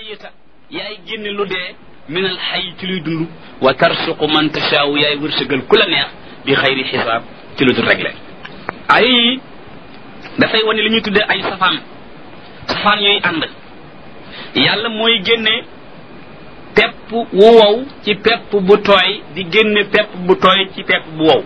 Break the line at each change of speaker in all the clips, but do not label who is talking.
mayita yaay génne lu dee min al xay ci luy dund wa tarsuqu man tashaawu yaay wërsëgal ku la neex bi xayri xisaab ci lu dul réglé ay yi dafay wane li ñuy tuddee ay safaan safaan yooyu ànd yàlla mooy génne pepp wu wow ci pepp bu tooy di génne pepp bu tooy ci pepp bu wow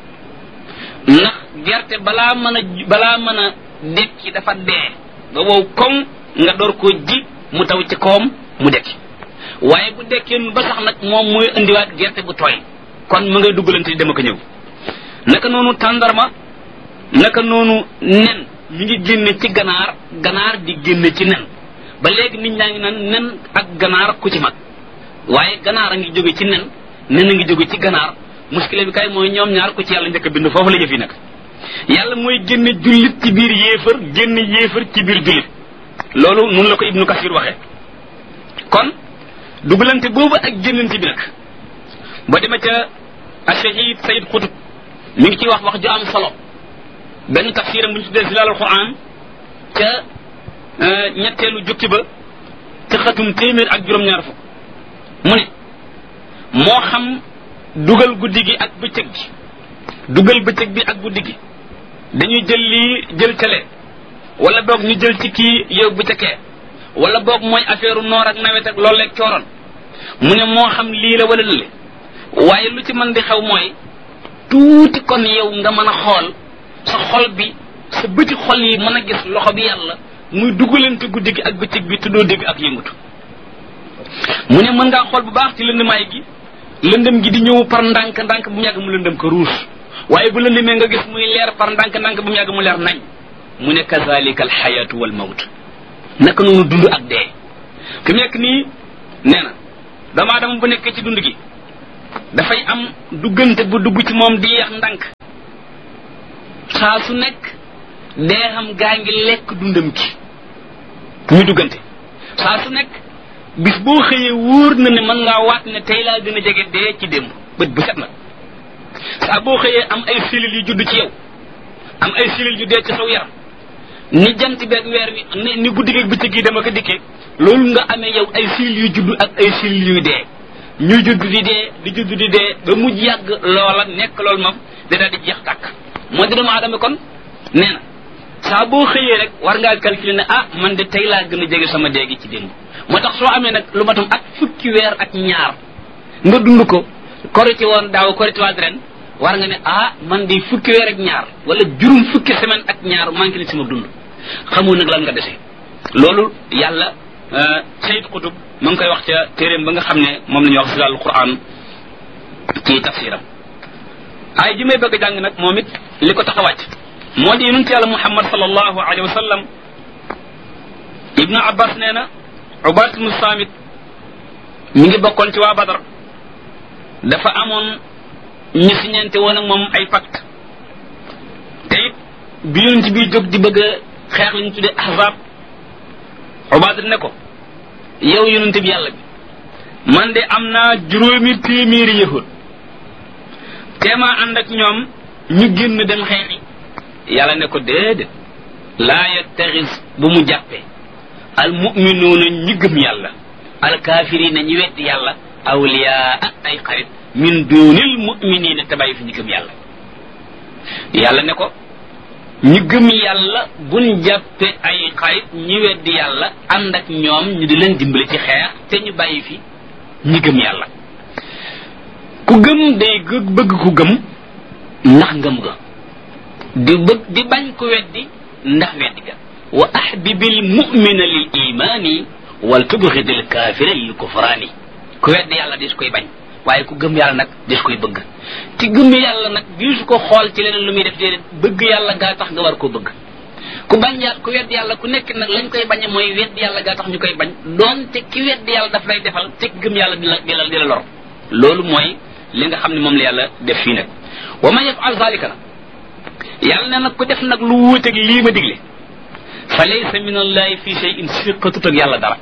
ndax gerte balaa mën a balaa mën a dekki dafa dee ba wow koŋ nga door koo ji mu taw ci kawam mu dekki waaye bu dekkee ba sax nag moom mooy indiwaat gerte bu tooy kon mu ngay duggalante di dama ko ñëw naka noonu tàndarma naka noonu nen mi ngi génne ci ganaar ganaar di génne ci nen ba léegi nit ñaa ngi naan nen ak ganaar ku ci mag waaye ganaar a ngi jóge ci nen nen a ngi jóge ci ganaar muskile bi kay mooy ñoom ñaar ku ci yàlla njëkk a bind foofu la jëf yi nag yàlla mooy génne jullit ci biir yéefar génne yéefar ci biir jullit loolu nun la ko ibnu kasir waxe kon dugalante boobu ak génnante bi nag ba dema ca ashahid sayid xutub mi ngi ciy wax wax ju am solo benn tafsiram bu ñu tuddee zilalul quran ca ñetteelu jukki ba ca xatum téeméer ak juróom-ñaar fukk mu ne moo xam dugal guddi gi ak bëccëg gi dugal bëccëg bi ak guddi gi dañuy jël lii jël cale wala boog ñu jël ci kii yóbbu ca kee wala boog mooy affaire noor ak nawet ak loolu leeg cooroon mu ne moo xam lii la wala lële waaye lu ci mën di xew mooy tuuti kon yow nga mën a xool sa xol bi sa bëti xol yi mën a gis loxo bi yàlla muy dugalante guddi gi ak bëccëg bi tuddoo dégg ak yëngutu mu ne mën ngaa xool bu baax ci lëndëmaay gi lëndëm gi di ñëw par ndànk ndànk bu mu yàgg mu lëndëm ko ruus waaye bu lëndëmee nga gis muy leer par ndànk ndànk bu mu yàgg mu leer nañ mu ne kazalika alxayatu wal mawt naka noonu dund ak dee fi mu nekk nii nee na doomu aadama bu nekkee ci dund gi dafay am duggante bu dugg ci moom di yeex ndànk saa su nekk dee xam gaa ngi lekk dundam gi muy duggante saa su nekk bis boo xëyee wóor na ne mën ngaa waat ne tey laa gën a jege dee ci démb bët bu set na saa boo xëyee am ay cellules yu judd ci yow am ay cellules yu dee ci saw yaram ni jant beeg weer wi ni ni guddi geeg bëccëg yi dama ko dikkee loolu nga amee yow ay cellules yu judd ak ay cellules yuy dee ñuy judd di dee di judd di dee ba mujj yàgg loola nekk loolu moom da daal di jeex tàkk moo di doomu aadama kon nee na saa boo xëyee rek war ngaa calculer ne ah man de tey laa gën a jege sama dee gi ci démb moo tax soo amee nag lu matam ak fukki weer ak ñaar nga dund ko korité woon daaw korité waat ren war nga ne ah man de fukki weer ak ñaar wala juróom fukki semaine ak ñaar manqué na sama dund xamoo nag lan nga dese loolu yàlla sayid xutub ma ngi koy wax ca téeréem ba nga xam ne moom la ñuy wax silal quran ci tafsiram ay ji may bëgg a jàng nag moom it li ko tax a wàcc moo di yonent yàlla muhammad sallallahu alayhi wa sallam ibnu abbas nee na ubaat ibnu saamit mi ngi bokkoon ci waa badar dafa amoon ñu siñente woon ak moom ay pacte te it bi yonent bi jóg di bëgg a xeex li ñu tuddee ahzab ubaat ne ko yow yonent bi yàlla bi man de am naa juróomi téeméeri yahud teemaa ànd ak ñoom ñu génn dem xeexi yàlla ne ko déedéet laa yattaxis bu mu jàppee al muminuuna ñi gëm yàlla al kaafirina ñi weddi yàlla awliyaa ay xarit min duunil muminina te bàyyi fi ñi gëm yàlla yàlla ne ko ñi gëm yàlla buñ jàppe ay xarit ñi weddi yàlla ànd ak ñoom ñu di leen dimbali ci xeex te ñu bàyyi fi ñi gëm yàlla ku gëm day bëgg ku gëm ndax ngëm ga di bëgg di bañ ku weddi ndax weddi ga wa ahbibil mu'mina lil imani wal tubghidil kafira lil kufrani ku weddi yàlla dis koy bañ waaye ku gëm yàlla nag dis koy bëgg ci gëm yàlla nag diisu ko xool ci leneen lu muy def déedéet bëgg yàlla gaa tax nga war koo bëgg ku bañ yàlla ku weddi yàlla ku nekk nag lañ koy bañe mooy weddi yàlla gaa tax ñu koy bañ doonte ki weddi yàlla daf lay defal te gëm yàlla di la di la di la lor loolu mooy li nga xam ne moom la yàlla def fii nag wa man yafal zalika nag yàlla ne nag ku def nag lu wuuteeg lii ma digle fa laysa min allahi fi shay'in siqatut ak yàlla dara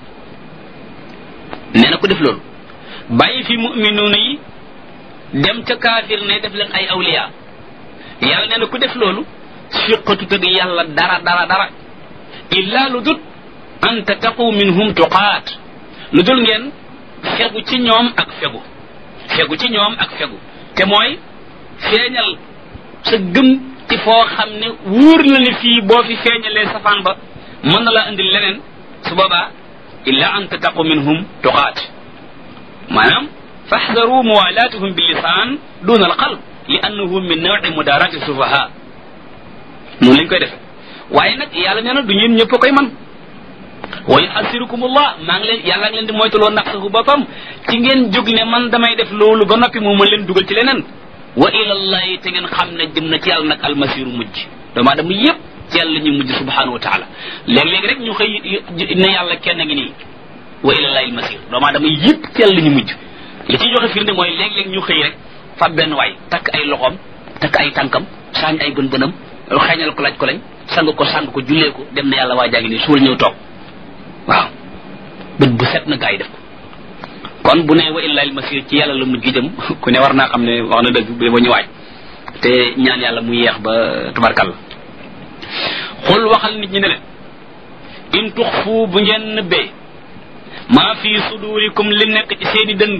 nee na ku def loolu bàyyi fi muminuuna yi dem ca kaafir ne def leen ay awliya yàlla nee na ku def loolu siqatut ak yàlla dara dara dara illa lu dut an tattaqu minhum tuqaat lu dul ngeen fegu ci ñoom ak fegu fegu ci ñoom ak fegu te mooy feeñal sa gëm ci foo xam ne wóor na ni fii boo fi feeñalee safaan ba mën na laa indil leneen su boobaa illa an tattaqu minhum tuqaat maanaam faxdaru muwalaatuhum bi lisaan duna al qalb li annahu min nawi mudarati sufaha noonu lañ koy defe waaye nag yàlla nee na du ñeen ñëpp koy man wa yuhasirukumullah maa ngi leen yàlla ngi leen di moytuloo naqsahu boppam ci ngeen jóg ne man damay def loolu ba noppi moo mën leen dugal ci leneen wa ilallahi te ngeen xam ne jëm na ci yàlla nag almasiru mujj doomu aadama yépp ci yàlla ñu mujj subhanahu wa taala léeg-léeg rek ñu xëy ne yàlla kenn ngi nii wa ilallahi almasir doomu aadama yépp ci yàlla ñu mujj li ciy joxe firnde mooy léeg-léeg ñu xëy rek fab benn waay takk ay loxoom takk ay tànkam saañ ay bën bënam xeeñal ko laaj ko lañ sang ko sang ko jullee ko dem na yàlla waa jàngi nii suul ñëw toog waaw bët bu set na gaa yi def ko kon bu ne wa illahi almasir ci yàlla la mujj gi jëm ku ne war naa xam ne wax na dëgg ba ba ñu waaj te ñaan yàlla mu yeex ba tubarkal xul waxal nit ñi ne leen in tuxfu bu ngeen nëbbee maa fi sudurikum li nekk ci seeni dënn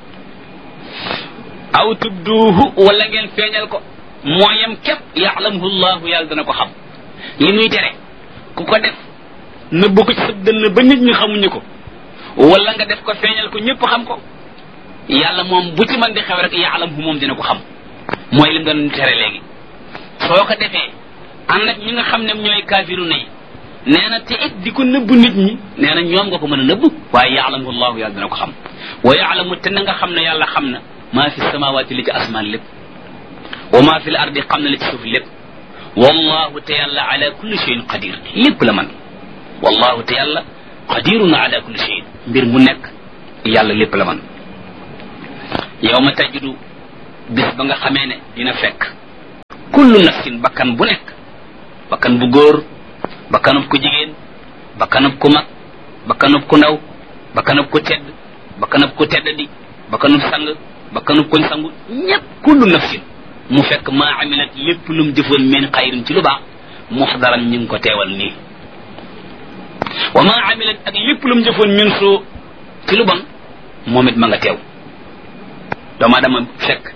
aw tubduuhu wala ngeen feeñal ko mooyam képp yaalamuhu llahu yàlla dana ko xam li muy tere ku ko def nëbb ko ci sa dënn ba nit ñi xamuñu ko wala nga def ko feeñal ko ñëpp xam ko yàlla moom bu ci man di xew rek yaalamuhu moom dina ko xam mooy lim doon tere léegi soo ko defee ànd ak ñi nga xam ne ñooy kaafiru nay nee na te it di ko nëbb nit ñi nee na ñoom nga ko mën a nëbb waaye yaalamuhu llahu yàlla dina ko xam wa yaalamu te na nga xam ne yàlla xam na maa fi samawaati li ci asmaan lépp wa maa fi l ardi xam na li ci suuf lépp wallahu te yàlla ala kulli cheyin qadir lépp la man wallahu te yàlla qadirun ala kulli cheyin mbir mu nekk yàlla lépp la man yow ma tajidu bis ba nga xamee ne dina fekk kullu nafsin bakkan bu nekk bakkan bu góor bakkanub ku jigéen bakkanub ku mag bakkanub ku ndaw bakkanub ku tedd bakkanub ku tedd di bakkanub sang bakkanub kuñ sangu ñépp kullu nafsin mu fekk maa amilat lépp lu mu jëfoon min xayrin ci lu baax muxdaran ñu ngi ko teewal nii wa maa amilat ak lépp lu mu jëfoon min soo ci lu bon moom it ma nga teew doomu aadama fekk